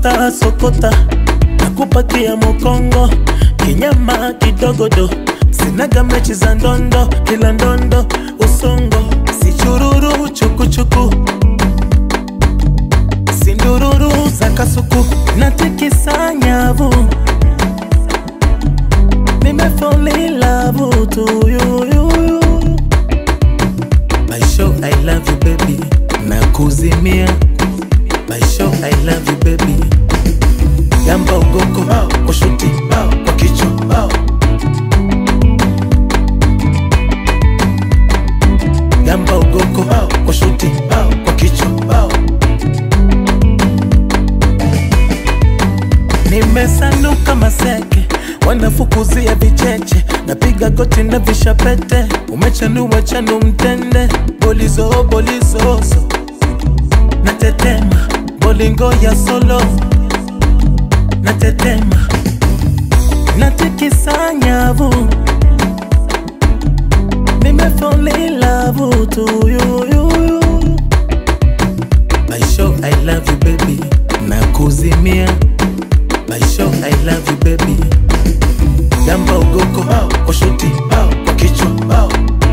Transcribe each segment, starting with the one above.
sokota sokota nakupakia mokongo kinyama kidogodo sinaga mechi za ndondo ila ndondo usongo sichururu chukuchuku sindururu za kasuku natikisa nyavu nimefolilavu tuyuyuyu Baisho, I love you baby nakuzimia Baisho, I love you baby yamba ugoko kwa shuti kwa kichwa yamba ugoko kwa shuti kwa kichwa nimesanuka maseke wanafukuzia vicheche napiga goti na vishapete umechanua chanu mtende bolizo bolizozo natetema bolingo ya solo natetema natikisa nyavu nimefolilavu tuyuyuyu Baisho, I love you baby nakuzimia Baisho, I love you baby yamba ugoko kwa shuti kwa kichwa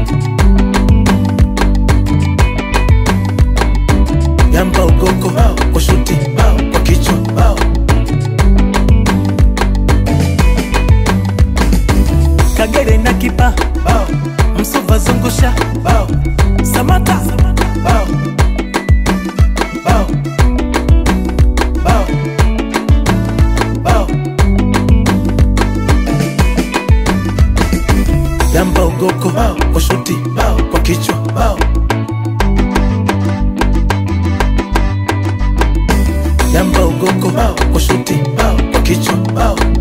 yamba ugoko kwa shuti kwa kichwa kagere na kipa msuva zungusha samata yamba ugoko kwa shuti kwa kichwa yamba ugoko kwa shuti kwa kichwa